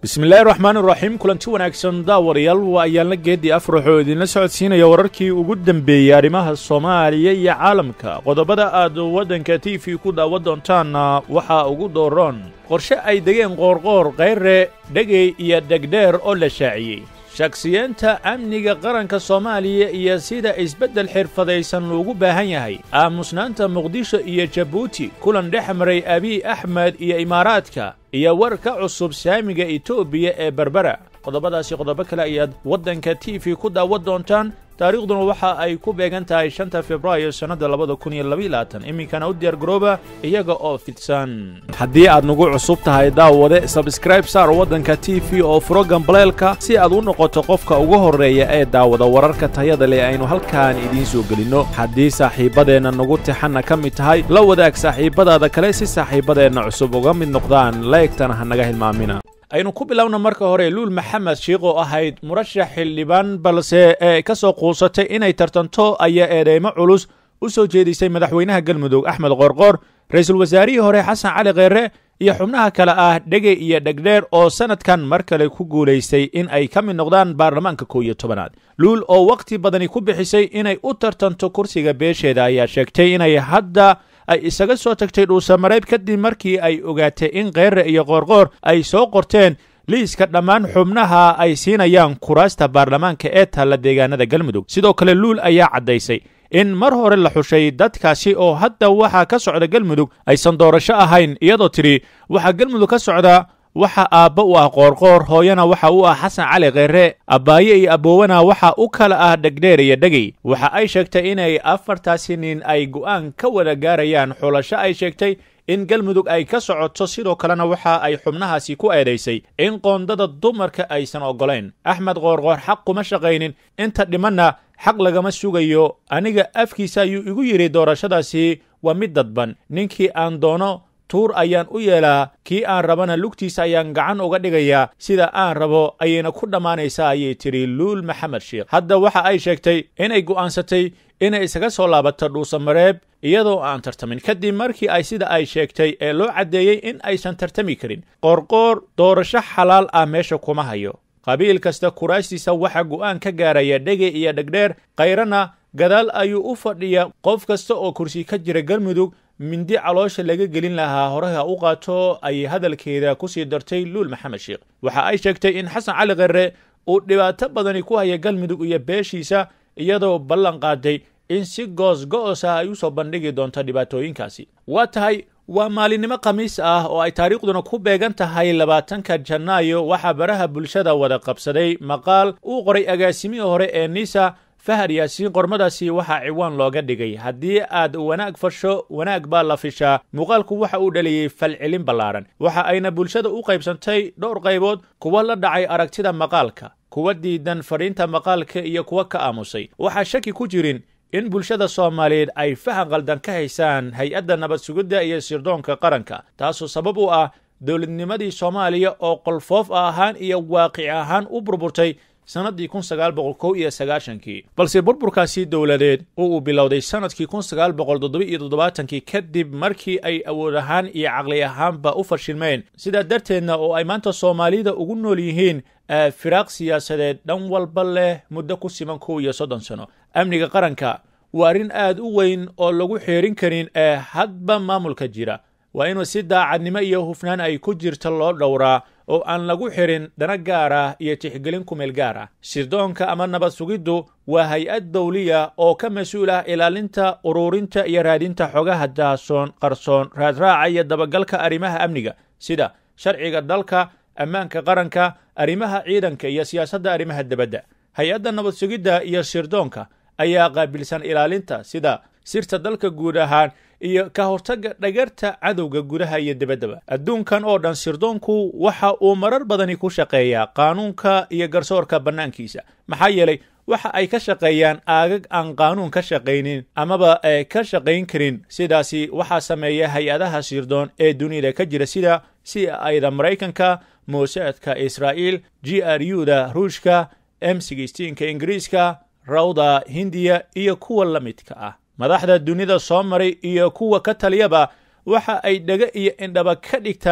bismillaahi raxmaan iraxiim kulanti wanaagsan daawarayaal waa ayaanla geeddii afrax oo idinla socodsiinaya wararkii ugu dembeeyey arrimaha soomaaliya iyo caalamka qodobada aad waddanka t v ku daawan doontaanna waxaa ugu dooroon qorshe ay degeen qoorqoor kayre dhegey iyo dhegdheer oo la shaaciyey shaksiyeenta amniga qaranka soomaaliya iyo sida isbeddel xirfadaysan loogu baahan yahay aamusnaanta muqdisho iyo jabuuti kulan dhex maray abiy axmed iyo imaaraadka iyo war ka cusub saamiga etoobiya ee berbera qodobadaasi qodobo kale ayaad waddanka t v ku daawan doontaan taariikhduna waxa ay ku beegan tahay shanta februaayo sannadda labada kun iyo labayilaatan iminkana u diyaar garooba iyaga oo fidsan haddii aad nagu cusub tahay daawade sabskraib saar waddanka t v oo furo gambaleelka si aad u noqoto qofka ugu horreeya ee daawada wararka tayada leh aynu halkaan idiin soo gelinno haddii saaxiibbadeenna nagu tixanna ka mid tahay la wadaag saaxiibbadaada kale si saaxiibbadeenna cusub uga mid noqdaan laegtana ha naga hilmaamina aynu ku bilowna marka hore luul maxamed shiikh oo ahayd murashax xildhibaan balse ee ka soo quusatay inay tartanto ayaa eedeymo culus u soo jeedisay madaxweynaha galmudug axmed qoorqoor ra-iisul wasaarihii hore xasan cali kheyre iyo xubnaha kale ah dhege iyo dhegdheer oo sannadkan mar kale ku guulaystay in ay ka mid noqdaan baarlamaanka kow iyo tobanaad luul oo wakhti badani ku bixisay inay u tartanto kursiga beesheeda ayaa sheegtay inay hadda ay isaga soo tagtay dhuusamareeb kadib markii ay ogaatay in kheyre iyo qoorqoor ay soo qorteen liiska dhammaan xubnaha ay siinayaan kuraasta baarlamaanka ee taalla deegaanada galmudug sidoo kale luul ayaa caddaysay in mar hore la xushay dadkaasi oo hadda waxaa ka socda galmudug aysan doorasho ahayn iyadoo tidhi waxaa galmudug ka socda waxa aabba u ah qoorqoor hooyana waxa u ah xasan cali kheyre abbaaye iyo aboowana waxa u kala ah dhegdheer iyo dhegey waxa ay sheegtay inay afartaasi nin ay go'aan ka wada gaarayaan xulasho ay sheegtay in galmudug ay ka socoto sidoo kalena waxa ay xubnahaasi ku eedaysay in qoondada dumarka aysan oggolayn axmed qoorqoor xaq kuma shaqaynin inta dhimanna xaq lagama sugayo aniga afkiisa ayuu igu yidhi doorashadaasi waa mid dadban ninkii aan doono tuur ayaan u yeelaa kii aan rabana lugtiisa ayaan gacan uga dhigayaa sida aan rabo ayayna ku dhammaanaysaa ayay tidhi luul maxamed sheikh hadda waxa ay sheegtay inay go'aansatay inay isaga soo laabato dhuusamareeb iyadoo aan tartamin kadib markii ay sida ay sheegtay ee loo caddeeyey in aysan tartami karin qoorqoor doorasho xalaal ah meesha kuma hayo qabiil kasta kuraastiisa waxaa go'aan ka gaaraya dhege iyo dhegdheer khayrana gadaal ayuu u fadhiya qof kasta oo kursi ka jira galmudug mindi caloosha laga gelin lahaa horeha u qaato ayay hadalkeeda ku sii dartay luul maxamed sheikh waxa ay sheegtay in xasan cali kheyre uu dhibaato badani ku haya galmudug iyo beeshiisa iyadoo ballan qaaday in si goos go'os ah ay u soo bandhigi doonto dhibaatooyinkaasi waa tahay waa maalinimo khamiis ah oo ay taariikhduna ku beegan tahay labaatanka janaayo waxaa baraha bulshada wada qabsaday maqaal uu qoray agaasimihii hore ee nisa fahad yaasiin qormadaasi waxaa ciwaan looga dhigay haddii aad wanaag fasho wanaag baa la fishaa muuqaalku waxa uu dhaliyey falcelin ballaaran waxa ayna bulshada u qaybsantay dhowr qaybood kuwa la dhacay aragtida maqaalka kuwa diidan fadhiinta maqaalka iyo kuwa ka aamusay waxaa shaki ku jirin in bulshada soomaaliyeed ay fahan qaldan ka haysaan hay-adda nabad sugidda iyo sirdoonka qaranka taasoo sabab u ah dowladnimadii soomaaliya oo qolfoof ahaan iyo waaqic ahaan u burburtay sannaddii kun sagaal boqol kow iyo sagaashankii balse burburkaasi dowladeed oo uu bilowday sannadkii kun sagaal boqol toddoba iyo toddobaatankii kadib markii ay awood ahaan iyo caqli ahaanba u fashilmeen sidaa darteedna oo ay maanta soomaalida ugu nool yihiin firaaq siyaasadeed dhan walba leh muddo ku siman kow iyo soddon sano amniga qaranka waa arrin aad u weyn oo lagu xeerin karin ee hadba maamulka jira waa inuu si daacadnimo iyo hufnaan ay ku jirta loo dhowraa oo aan lagu xirin dana gaar ah iyo tixgelin kumeel gaar ah sirdoonka ama nabad sugiddu waa hay-ad dawliya oo ka mas-uul ah ilaalinta ururinta iyo raadinta xogaha daasoon qarsoon raadraaca iyo dabagalka arrimaha amniga sida sharciga dalka ammaanka qaranka arrimaha ciidanka iyo siyaasadda arrimaha debadda hay-adda nabad sugidda iyo sirdoonka ayaa qaabilsan ilaalinta sida sirta dalka guud ahaan iyo ka hortagga dhagarta cadowga gudaha iyo debaddaba adduunkan oo dhan sirdoonku waxa uu marar badani ku shaqeeyaa qaanuunka iyo garsoorka bannaankiisa maxaa yeelay waxa ay ka shaqeeyaan aagag aan qaanuun ka shaqaynin amaba ka shaqayn karin sidaasi waxaa sameeya hay-adaha sirdoon ee dunida ka jira sida c ida maraykanka moosaadka israa'iil g r u da ruushka m sixteenka ingiriiska rawda hindiya iyo kuwa la midka ah madaxda dunida soo maray iyo kuwa ka taliyaba waxa ay dhega iyo indhaba ka dhigtaan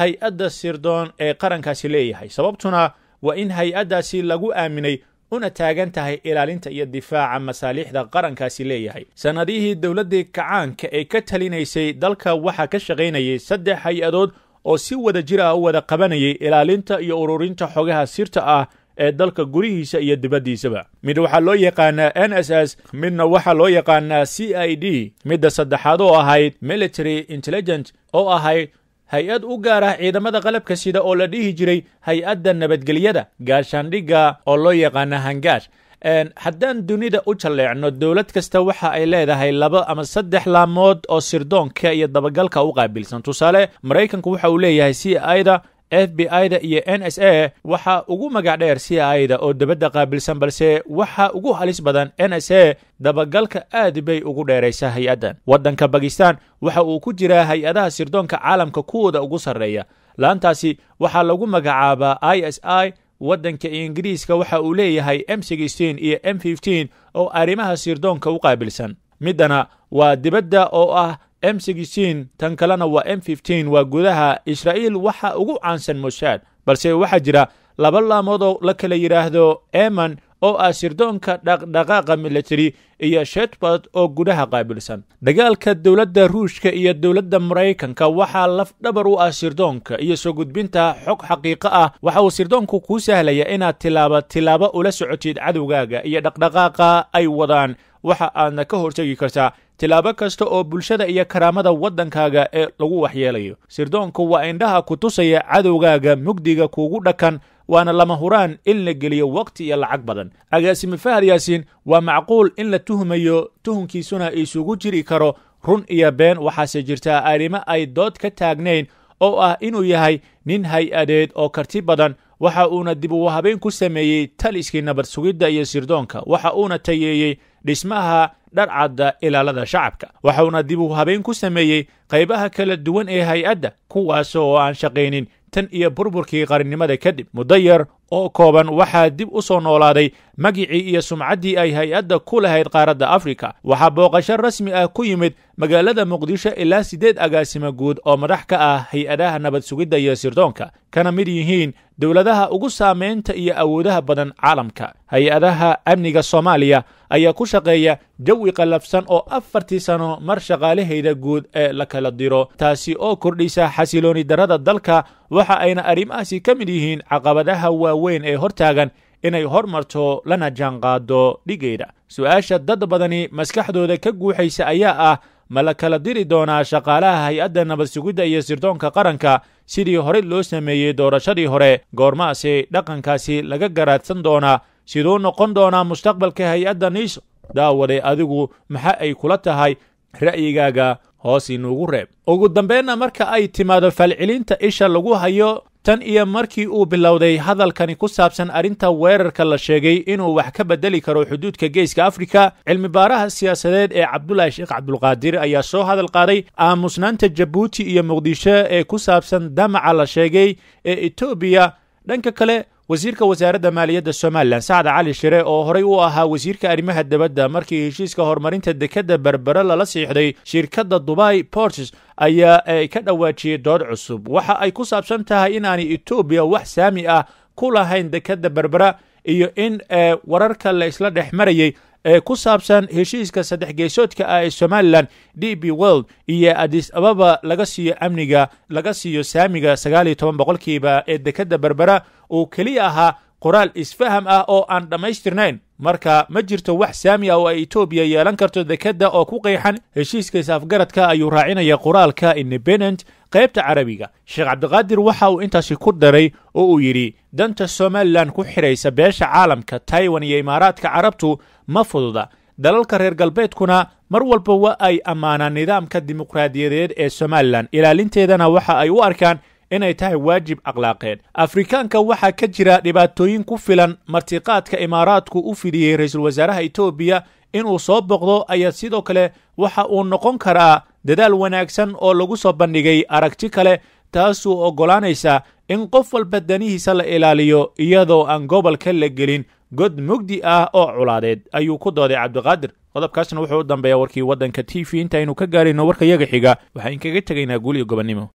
hay-adda sirdoon ee qarankaasi leeyahay sababtuna waa in hay-addaasi lagu aaminay una taagan tahay ilaalinta iyo difaaca masaaliixda qarankaasi leeyahay sannadihii dowladdii kacaanka ee ka talinaysay dalka waxaa ka shaqaynayay saddex hay-adood oo si wada jir ah u wada qabanayay ilaalinta iyo ururinta xogaha sirta ah ee dalka gurihiisa iyo dibaddiisaba mid waxaa loo yaqaanaa n s s midna waxaa loo yaqaanaa c i d midda saddexaad oo ahayd military intelligent oo ahayd hay-ad u gaar ah ciidamada qalabka sida oo la dhihi jiray hay-adda nabadgelyada gaashaandhigga oo loo yaqaana hangaash haddaan dunida u jalleecno dowlad kasta waxa ay leedahay laba ama saddex laamood oo sirdoonka iyo dabagalka u qaabilsan tusaale maraykanku waxa uu leeyahay c i da f b i da iyo n s a waxa ugu magac dheer c i da oo debadda qaabilsan balse waxa ugu halis badan n s a dabagalka aad bay ugu dheeraysa hay-addan waddanka bakistan waxa uu ku jiraa hay-adaha sirdoonka caalamka kuwooda ugu sarreeya laantaasi waxaa lagu magacaabaa i s i waddanka ingiriiska waxa uu leeyahay m iyo m oo arrimaha sirdoonka u qaabilsan middana waa dibadda oo ah m tan kalena waa m waa gudaha israa'iil waxa ugu caansan mosaad balse waxaa jira laba laamoodoo la kala yidhaahdo eman oo ah sirdoonka dhaqdhaqaaqa military iyo shetbard oo gudaha qaabilsan dagaalka dowladda ruushka iyo dowladda maraykanka waxaa lafdhabar u ah sirdoonka iyo soo gudbinta xog xaqiiqo ah waxa uu sirdoonku kuu sahlaya inaad tilaaba tilaabo ula socotid cadowgaaga iyo dhaqdhaqaaqa ay wadaan waxa aadna ka hortegi kartaa tilaabo kasta oo bulshada iyo karaamada waddankaaga ee lagu waxyeelayo sirdoonku waa indhaha ku tusaya cadowgaaga mugdiga kuugu dhakan waana lama huraan in la geliyo waqti iyo lacag badan agaasime fahad yaasiin waa macquul in la tuhmayo tuhunkiisuna isugu jiri karo run iyo been waxaase jirtaa arrimo ay dood ka taagnayn oo ah inuu yahay nin hay-adeed oo karti badan waxa uuna dib u habeyn ku sameeyey taliskii nabad sugidda iyo sirdoonka waxa uuna tayeeyey dhismaha dharcadda ilaalada shacabka waxauna dib u habeyn ku sameeyey qaybaha kala duwan ee hay-adda kuwaas oo aan shaqaynin tan iyo burburkii qarannimada kadib muddo yar oo kooban waxaa dib u soo noolaaday magicii iyo sumcaddii ay hay-adda ku lahayd qaaradda afrika waxaa booqasho rasmi ah ku yimid magaalada muqdisho ilaa siddeed agaasimo guud oo madax ka ah hay-adaha nabad sugidda iyo sirdoonka kana mid yihiin dowladaha ugu saamaynta iyo awoodaha badan caalamka hay-adaha amniga soomaaliya ayaa ku shaqeeya jawi qallafsan oo afartii sano mar shaqaalahayda guud ee la kala diro taasi oo kordhisa xasilooni darrada dalka waxa ayna arrimahaasi ka mid yihiin caqabadaha waaweyn ee hortaagan inay hormarto lana jaanqaado dhigayda su-aasha dad badani maskaxdooda ka guuxaysa ayaa ah ma la kala diri doonaa shaqaalaha hay-adda nabad sugidda iyo sirdoonka qaranka sidii horey loo sameeyey doorashadii hore goormaase dhaqankaasi laga garaadsan doonaa siduu noqon doonaa mustaqbalka hay-adda niiso daawaday adigu maxa ay kula tahay ra'yigaaga hoos inuugu reeb ugu dambeynna marka ay timaado falcelinta isha lagu hayo tan iyo markii uu bilowday hadalkani ku saabsan arrinta weerarka la sheegay inuu wax ka bedeli karo xuduudka geeska afrika cilmi baaraha siyaasadeed ee cabdulaahi sheekh cabdulqaadir ayaa soo hadal qaaday aamusnaanta jabuuti iyo muqdisho ee ku saabsan damaca la sheegay ee etoobiya dhanka kale wasiirka wasaaradda maaliyadda somalilan sacad cali shire oo horey u ahaa wasiirka arrimaha dibadda markii heshiiska horumarinta dekadda berbere lala siixday shirkadda dubai ports ayaa ka dhawaajiyey dood cusub waxa ay ku saabsan tahay inaanay etoobiya wax saami ah ku lahayn dekadda berbera iyo in wararka la isla dhex marayey ee ku saabsan heshiiska saddex geesoodka ah ee somalilan d b world iyo adis ababa laga siiyo amniga laga siiyo saamiga sagaal iyo toban boqolkiiba ee dekadda berbera uu keliya ahaa qoraal isfaham ah oo aan dhammaystirnayn marka ma jirto wax saami ah oo ay etoobiya yeelan karto dekadda oo ku qeexan heshiiska is-afgaradka ayuu raacinaya qoraalka independent qaybta carabiga sheekh cabdiqaadir waxa uu intaasi ku daray oo uu yidhi danta somalilan ku xidhaysa beesha caalamka taiwan iyo imaaraadka carabtu ma fududa dalalka reer galbeedkuna mar walba waa ay ammaanaan nidaamka dimuqraadiyadeed ee somalilan ilaalinteedana waxa ay u arkaan inay tahay waajib akhlaaqeed afrikaanka waxaa ka jira dhibaatooyin ku filan martiqaadka imaaraadku u fidiyey ra-iisul wasaaraha etoobiya inuu soo boqdo ayaa sidoo kale waxa uu noqon karaa dadaal wanaagsan oo lagu soo bandhigay aragti kale taasuu oggolaanaysa in qof walba danihiisa la ilaaliyo iyadoo aan gobolka la gelin god mugdi ah oo culaadeed ayuu ku dooday cabdiqaadir qodobkaasna wuxuu u dambeeyaa warkii waddanka t v intaynu ka gaarayno warka yaga xiga waxaan kaga tegaynaa guul iyo gobonnimo